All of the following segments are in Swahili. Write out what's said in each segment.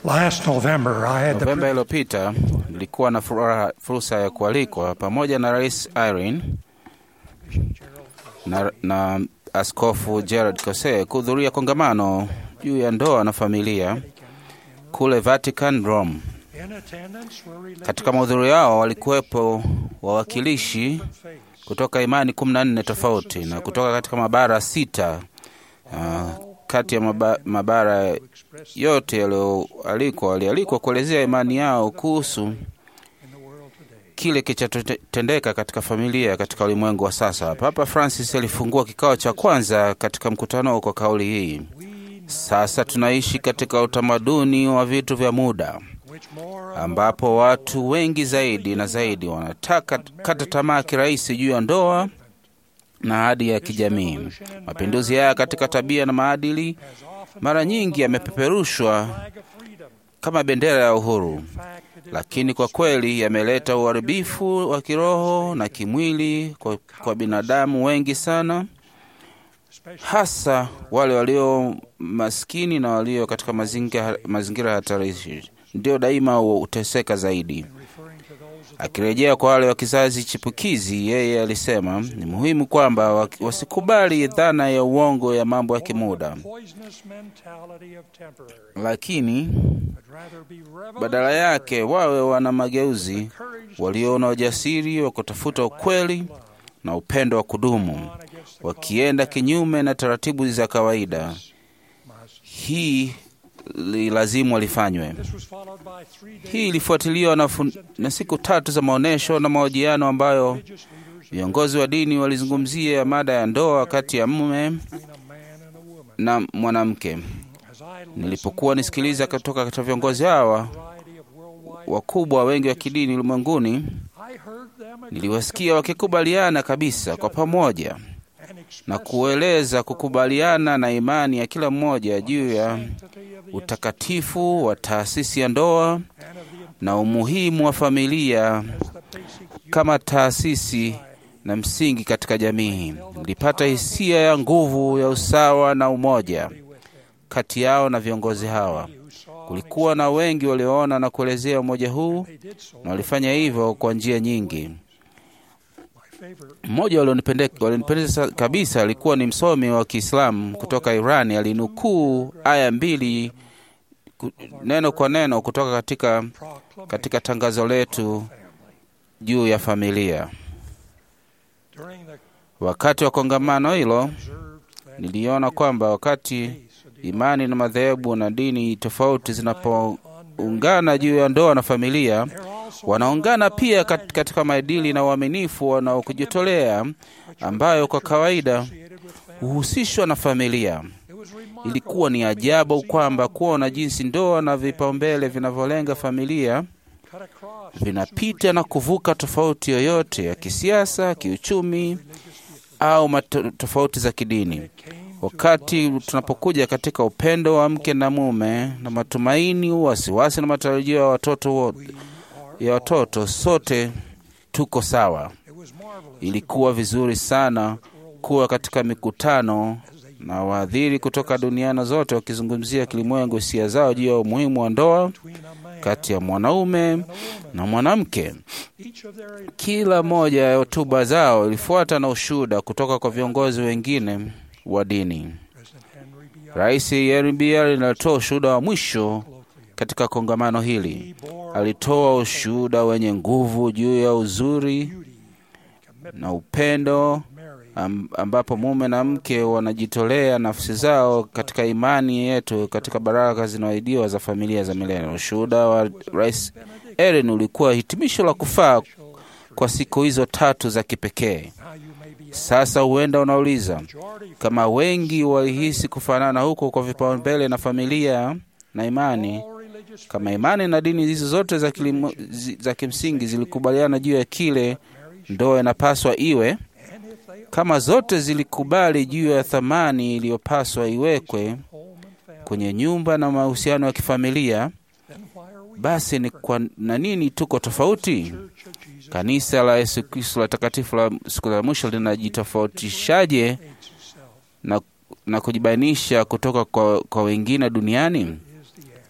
Last November, I had the Novemba iliyopita nilikuwa na furaha, fursa ya kualikwa pamoja na Rais Irene na, na Askofu Gerard Cose kuhudhuria kongamano juu ya ndoa na familia kule Vatican, Rome. in attendance were religious Katika mahudhurio yao walikuwepo wawakilishi kutoka imani kumi na nne tofauti na kutoka katika mabara sita. Uh, kati ya maba, mabara yote yaliyoalikwa walialikwa kuelezea imani yao kuhusu in the world today. kile kilichotendeka katika familia katika ulimwengu wa sasa. Papa Francis alifungua kikao cha kwanza katika mkutano kwa kauli hii: sasa tunaishi katika utamaduni wa vitu vya muda Which more ambapo watu wengi zaidi na zaidi wanataka kata tamaa kirahisi juu ya ndoa na ahadi ya kijamii. Mapinduzi haya katika tabia na maadili has often mara nyingi yamepeperushwa flag of freedom. kama bendera ya uhuru, In fact, it is lakini kwa kweli yameleta uharibifu wa kiroho na kimwili kwa, kwa binadamu wengi sana, especially hasa wale walio maskini na walio katika mazingira, mazingira hatarishi ndio daima huteseka zaidi. referring to those of Akirejea kwa wale wa kizazi chipukizi, yeye alisema ni muhimu kwamba wa- wasikubali dhana ya uongo ya mambo ya kimuda, the poisonous mentality of temporary, lakini but rather be badala yake wawe wana mageuzi, courage waliona ujasiri wa kutafuta ukweli na upendo wa kudumu, on against the wakienda kinyume na taratibu za kawaida. must. Hii li lazimu walifanywe. This was followed by three days Hii ilifuatiliwa na, fun- na siku tatu za maonyesho na mahojiano ambayo of religious leaders viongozi wa dini walizungumzia mada ya ndoa kati ya mume between a man and a woman. na mwanamke. As I listened Nilipokuwa to nisikiliza the kutoka katika viongozi hawa variety of worldwide, wakubwa wengi wa kidini ulimwenguni, I heard them niliwasikia wakikubaliana kabisa kwa pamoja and na express kueleza kukubaliana na imani ya kila mmoja juu ya sanctity of the utakatifu wa taasisi ya ndoa and of the na umuhimu wa familia as the basic kama taasisi na msingi katika jamii. Nilipata hisia ya nguvu ya usawa na umoja unity with them. kati yao na viongozi hawa. Who saw Kulikuwa na wengi walioona na kuelezea umoja huu they did so. na walifanya hivyo kwa njia nyingi. My favorite Mmoja walionipende- walionipendeza kabisa alikuwa ni msomi wa Kiislamu kutoka Irani. Alinukuu aya mbili ku- neno kwa neno kutoka katika, proclamation katika tangazo letu family. juu ya familia. During the Wakati wa kongamano hilo, observed that niliona kwamba wakati case of imani na madhehebu na dini tofauti zinapoungana juu ya ndoa na familia, They're also wanaungana pia kat- katika maadili na uaminifu na kujitolea ambayo kwa kawaida associated with family. huhusishwa na familia. It was remarkable Ilikuwa ni ajabu kwamba kuona jinsi ndoa na vipaumbele vinavyolenga familia cut across vinapita na kuvuka tofauti yoyote ya kisiasa, kiuchumi au mato- tofauti za kidini. Wakati tunapokuja katika upendo wa mke na mume na matumaini, wasiwasi na matarajio ya watoto wo- ya watoto, sote tuko sawa. It was marvelous Ilikuwa vizuri sana kuwa katika mikutano na waadhiri kutoka duniani zote wakizungumzia kilimwengu hisia zao juu ya umuhimu wa ndoa between a man kati ya mwanaume na mwanamke. each of their Kila moja ya hotuba zao ilifuata na ushuhuda kutoka kwa viongozi wengine wa dini. President Henry B. Rais Henry B. Allen alitoa ushuhuda wa mwisho Colloquium. katika kongamano hili. He bore Alitoa ushuhuda wenye nguvu juu ya uzuri beauty, commitment, na upendo Mary, am- ambapo mume na mke wanajitolea nafsi zao katika imani yetu katika baraka zinazoahidiwa za familia za milele. Ushuhuda wa Rais Ellen ulikuwa hitimisho la kufaa kwa siku hizo tatu za kipekee. Now you may be Sasa huenda unauliza majority kama wengi walihisi kufanana huko kwa vipaumbele na familia na imani, all religious kama imani na dini hizo zote za, kilimo, zi, za kimsingi zilikubaliana juu ya kile ndoa inapaswa iwe, and if they kama zote zilikubali juu ya thamani iliyopaswa iwekwe home and family, kwenye nyumba na mahusiano ya kifamilia, then why are we basi ni kwa na nini tuko tofauti? Church of Jesus Kanisa la Yesu Kristo la takatifu la siku za mwisho linajitofautishaje hates itself na, na kujibainisha kutoka kwa, kwa wengine duniani? is the answer.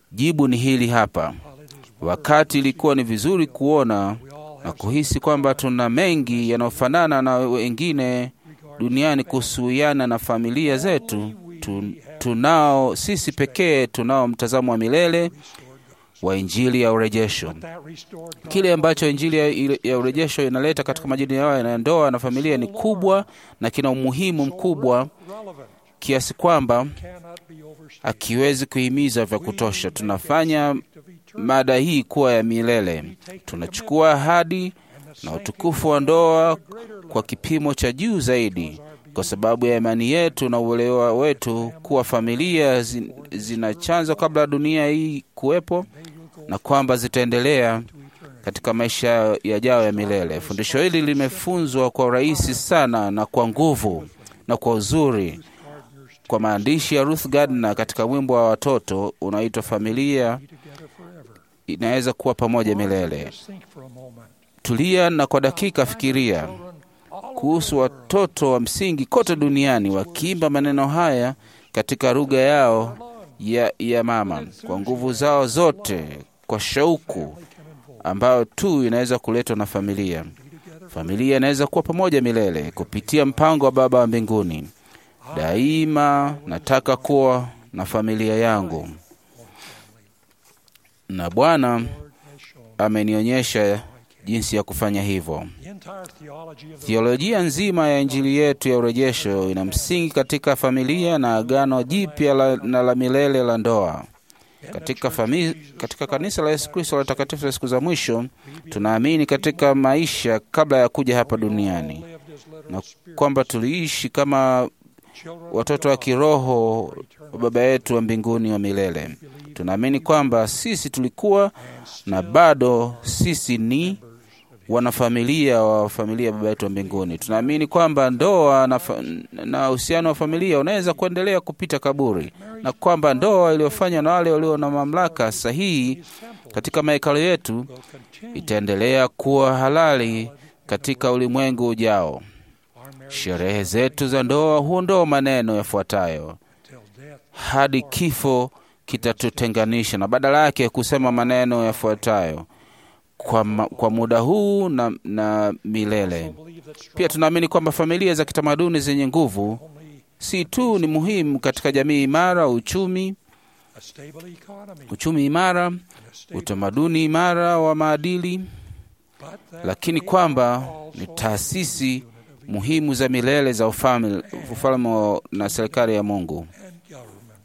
Jibu ni hili hapa. while it is Wakati ilikuwa ni vizuri kuona we all na have kuhisi kwamba tuna mengi yanayofanana na wengine duniani kuhusiana na familia zetu, tu, tunao sisi pekee tunao mtazamo wa milele wa Injili ya urejesho. that restored God Kile ambacho Injili ya, ya urejesho inaleta katika majini yao ya ndoa na familia ni kubwa na kina umuhimu mkubwa relevant kiasi kwamba cannot be overstated. akiwezi kuhimiza vya kutosha. Tunafanya Of eternal mada hii kuwa ya milele. Tunachukua ahadi na utukufu wa ndoa kwa kipimo cha juu zaidi, kwa sababu ya imani yetu na uelewa wetu kuwa familia zin, zina chanzo kabla ya dunia hii kuwepo na kwamba zitaendelea katika maisha yajayo ya milele. Fundisho hili limefunzwa kwa urahisi sana na kwa nguvu na kwa uzuri kwa maandishi ya Ruth Gardner katika wimbo wa watoto unaoitwa Familia together forever. inaweza kuwa pamoja milele. Just think for a moment. Tulia na kwa dakika fikiria Children all kuhusu watoto wa msingi kote duniani wakiimba maneno haya katika lugha yao ya, ya mama kwa nguvu zao zote, kwa shauku ambayo tu inaweza kuletwa na familia. Familia inaweza kuwa pamoja milele kupitia mpango wa Baba wa mbinguni. Daima nataka kuwa na familia yangu, na Bwana has shown amenionyesha jinsi ya kufanya hivyo. the entire theology of the Theolojia nzima ya Injili yetu ya urejesho ina msingi katika familia na agano jipya la, na la milele la ndoa. Katika, fami, katika kanisa la Yesu Kristo la takatifu la siku za mwisho, tunaamini katika maisha kabla ya kuja hapa duniani lived as literal na spirits, kwamba tuliishi kama children of watoto wa God, kiroho for wa eternal Baba yetu wa mbinguni wa milele. Tunaamini kwamba sisi tulikuwa na bado sisi ni wanafamilia wa familia ya Baba yetu wa mbinguni. Tunaamini kwamba ndoa na fa- na uhusiano wa familia unaweza kuendelea kupita kaburi, na kwamba ndoa iliyofanywa na wale walio na mamlaka sahihi katika mahekalo yetu will continue itaendelea kuwa halali katika ulimwengu ujao. our marriage Sherehe zetu za ndoa huondoa maneno yafuatayo till death hadi kifo kitatutenganisha, na badala yake kusema maneno yafuatayo kwa, ma, kwa muda huu na, na milele. believe that strong Pia tunaamini kwamba familia za kitamaduni zenye nguvu only si tu ni muhimu katika jamii imara, uchumi a stable economy uchumi imara, and a stable, utamaduni imara wa maadili, but that lakini they kwamba are ni also taasisi muhimu za milele za ufalme ufalme wa- na serikali ya Mungu and government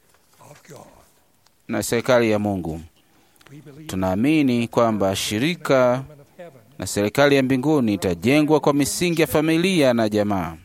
of God. na serikali ya Mungu. We believe Tunaamini kwamba shirika government of heaven. na serikali ya mbinguni itajengwa kwa misingi ya familia na jamaa,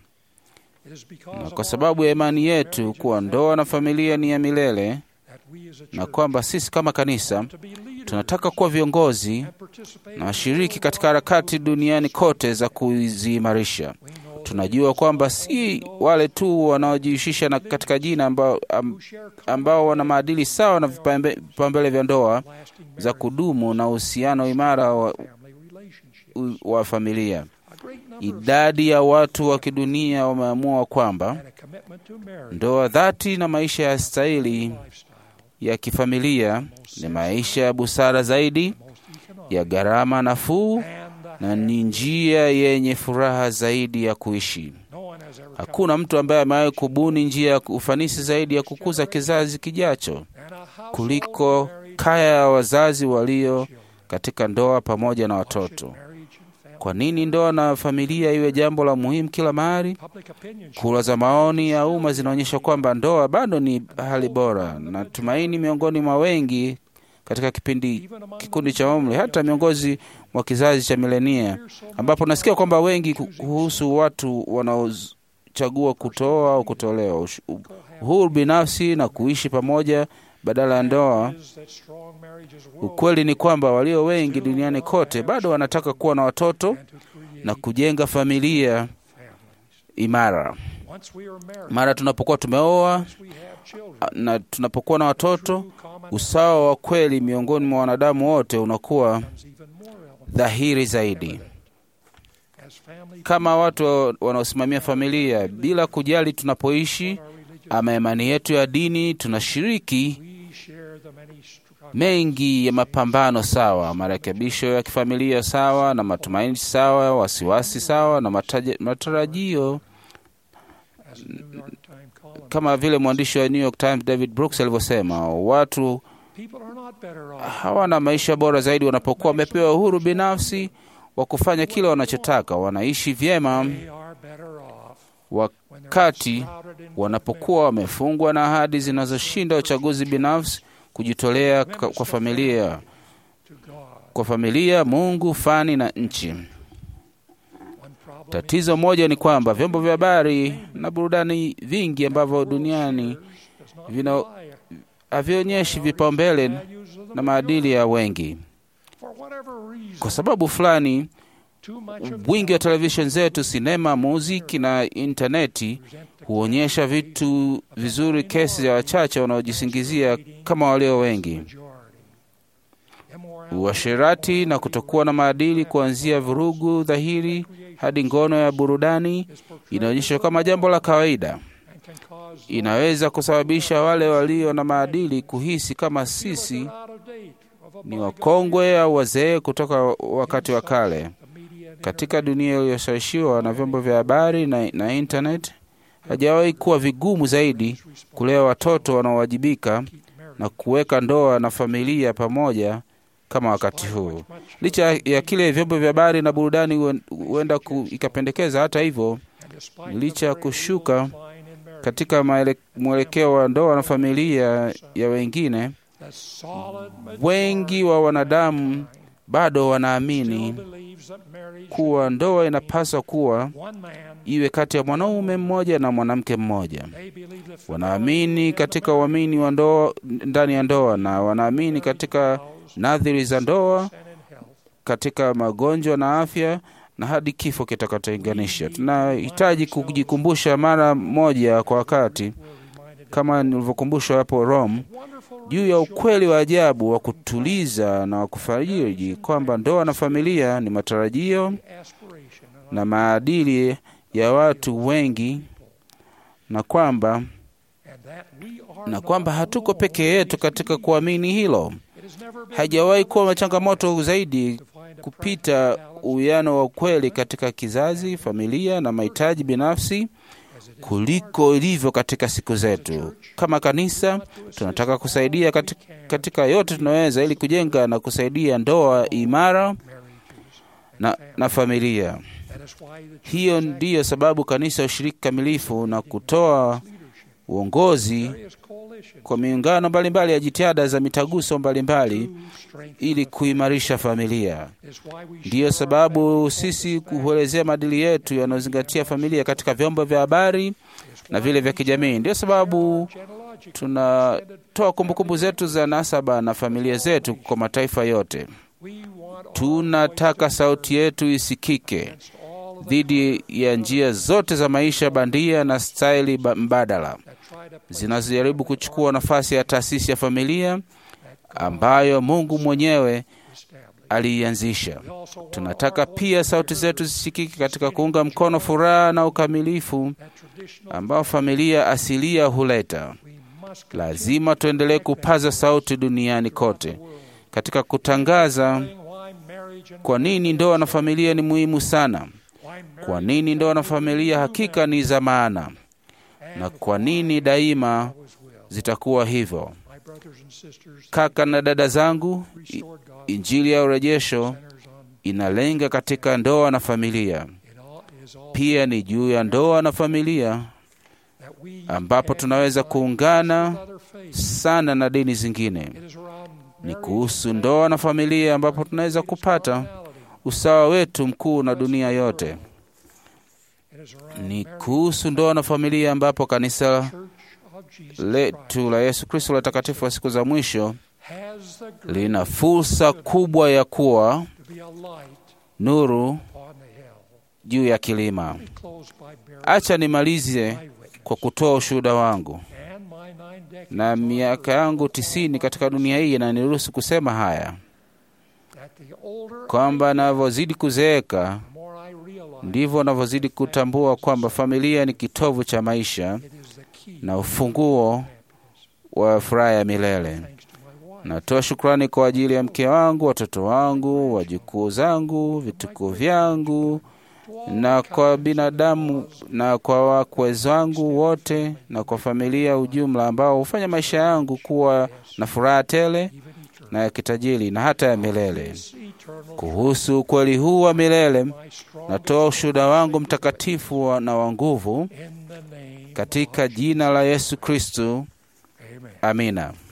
It is because na of kwa our sababu ya imani yetu kuwa ndoa na familia ni ya milele, that we as a na church kwamba sisi kama kanisa to be leaders tunataka kuwa viongozi and participate na in washiriki the katika harakati duniani kote za kuziimarisha. We know Tunajua kwamba si wale tu wanaojihusisha na katika jina ambao, am, who share ambao wana maadili sawa na vipambe- vipaumbele vya ndoa lasting za marriage kudumu na uhusiano imara wa, family relationships. wa familia. A great number of Idadi ya watu wa kidunia wameamua kwamba and a commitment to marriage ndoa dhati na maisha ya stahili lifestyle ya kifamilia ni maisha ya busara zaidi, most economic ya gharama nafuu and the na ni njia yenye furaha zaidi ya kuishi. no one has ever Hakuna mtu ambaye amewahi kubuni njia ya ufanisi zaidi ya kukuza kizazi kijacho come and a household kuliko married kaya ya wazazi walio children. katika ndoa pamoja na Why should watoto. marriage and family- Kwa nini ndoa na familia iwe jambo la muhimu kila mahali? Public opinion Kura za maoni ya umma zinaonyesha kwamba ndoa bado ni hali bora na tumaini miongoni mwa wengi katika kipindi kikundi cha umri, hata miongozi mwa kizazi cha milenia, ambapo nasikia kwamba wengi ku- kuhusu watu wanaochagua kutoa au kutolewa, Ush- uhuru binafsi na kuishi pamoja badala ya ndoa. is that strong marriages will Ukweli ni kwamba walio wengi duniani kote bado wanataka kuwa na watoto and to create na kujenga familia families. imara. Once we are married, Mara tunapokuwa tumeoa once we have children, na tunapokuwa na watoto, true common usawa wa kweli miongoni mwa wanadamu wote unakuwa becomes even more relevant. dhahiri zaidi. As family Kama watu wanaosimamia familia, bila kujali tunapoishi our religious, ama imani yetu ya dini, tunashiriki we share the many struggles mengi ya mapambano sawa, marekebisho ya kifamilia sawa, na matumaini sawa, wasiwasi sawa, na mataja- matarajio as the New York Times column. kama vile mwandishi wa New York Times David Brooks alivyosema, watu People are not better off. hawana maisha bora zaidi wanapokuwa wamepewa uhuru binafsi wa kufanya kile wanachotaka. Wanaishi vyema They are better off when they're wakati shrouded in wanapokuwa wamefungwa na ahadi zinazoshinda uchaguzi binafsi, kujitolea ka- kwa familia, to God. kwa familia, Mungu, fani na nchi. One problem Tatizo moja ni kwamba vyombo vya habari na burudani vingi ambavyo duniani does not vina rely havionyeshi vipaumbele values of the na maadili ya wengi. For whatever reason, Kwa sababu fulani, too much of wingi wa televisheni zetu, sinema, muziki na intaneti present the huonyesha vitu vizuri, kesi ya wachache wanaojisingizia kama walio wengi, majority. Immorality uasherati na kutokuwa na maadili, kuanzia vurugu dhahiri hadi ngono ya burudani, is portrayed inaonyeshwa kama jambo la kawaida. and can cause Inaweza kusababisha wale walio na maadili kuhisi kama feel sisi they're out of date, of a ni bygone wakongwe au wazee kutoka wakati wa kale. the media and Katika dunia iliyoshawishiwa na vyombo vya habari na, na internet, hajawahi kuwa vigumu zaidi kulea watoto wanaowajibika keep marriage. na kuweka ndoa na familia pamoja kama wakati huu. Licha ya kile vyombo vya habari na burudani huen- huenda ku- ikapendekeza, hata hivyo, And despite licha the ya very kushuka low decline in marriage, katika maele- mwelekeo wa ndoa na familia ya wengine, the solid wengi wa wanadamu bado wanaamini still believes that marriage kuwa ndoa inapaswa kuwa one man iwe kati ya mwanaume mmoja na mwanamke mmoja. they believe that Wanaamini katika uamini wa ndoa ndani ya ndoa, na wanaamini katika nadhiri za ndoa, and in health katika magonjwa na afya, na hadi kifo kitakachotenganisha. Tunahitaji kujikumbusha mara moja kwa wakati, were reminded kama nilivyokumbushwa hapo Rome, wonderful juu ya ukweli wa ajabu wa kutuliza na wa kufariji kwamba ndoa na familia ni matarajio aspiration and na maadili ya watu wengi, na kwamba and that we are na not kwamba hatuko alone peke yetu katika kuamini hilo. It has never been Haijawahi kuwa changamoto zaidi to find a kupita practical balance uwiano wa ukweli katika kizazi, familia na mahitaji binafsi as it is kuliko ilivyo katika siku zetu. Kama kanisa, tunataka kusaidia katika, katika yote tunaweza ili kujenga na kusaidia ndoa imara marriages. na, na familia. That is why the church Hiyo has ndiyo sababu kanisa ushiriki kamilifu na kutoa leadership, uongozi various coalitions kwa miungano mbalimbali ya jitihada za mitaguso mbalimbali to strengthen ili the kuimarisha familia. is why we Ndiyo share our sababu family sisi focus kuelezea maadili yetu yanayozingatia familia katika vyombo vya habari is na why vile vya we kijamii. Ndiyo sababu genealogical tunatoa kumbukumbu zetu za nasaba na familia zetu kwa mataifa yote. We want our Tunataka voice to sauti yetu isikike against all of the dhidi ya njia zote za maisha bandia na staili ba- mbadala that try to place zinazojaribu kuchukua nafasi ya taasisi ya familia ambayo Mungu mwenyewe established. aliianzisha. We also want Tunataka our pia voice sauti to be zetu heard. zisikike katika kuunga mkono furaha na ukamilifu That traditional ambao familia asilia huleta. we must Lazima tuendelee kupaza sauti duniani kote katika kutangaza continue why marriage and kwa nini ndoa na familia ni muhimu sana, why kwa marriage nini ndoa na familia hakika ni za maana, na kwa nini daima always will. zitakuwa hivyo. My brothers and sisters, Kaka na dada zangu, i- restored God Injili ya urejesho centers on inalenga katika ndoa na familia, it all is all pia ni juu ya ndoa na familia that we ambapo can tunaweza unite kuungana with other faiths. sana na dini zingine. It is around Ni marriage kuhusu ndoa na familia ambapo tunaweza kupata usawa wetu mkuu na dunia yote. It is around Ni marriage kuhusu ndoa na familia ambapo kanisa Church of Jesus Christ letu la Yesu Kristo la takatifu wa siku za mwisho has the grace lina fursa kubwa ya kuwa to be a light nuru on the hill. juu ya kilima. Let me close by bearing Acha nimalize my witness. kwa kutoa ushuhuda wangu, And my nine decades na on miaka earth, yangu tisini katika dunia hii inaniruhusu kusema haya that the older kwamba navyozidi kuzeeka the more I realize ndivyo navyozidi kutambua kwamba familia ni kitovu cha maisha it is the key na ufunguo wa furaha ya milele. thanks to my Natoa shukrani kwa ajili ya mke wangu, watoto wangu, wajukuu zangu, vitukuu vyangu na kwa binadamu na kwa wakwe zangu wote na kwa familia ujumla ambao hufanya maisha yangu kuwa na furaha tele na ya kitajiri na hata ya milele. eternal Kuhusu ukweli huu wa milele, my strong natoa ushuhuda wangu mtakatifu wa- na wa nguvu in the name katika jina la Yesu Kristu. Amen. Amina.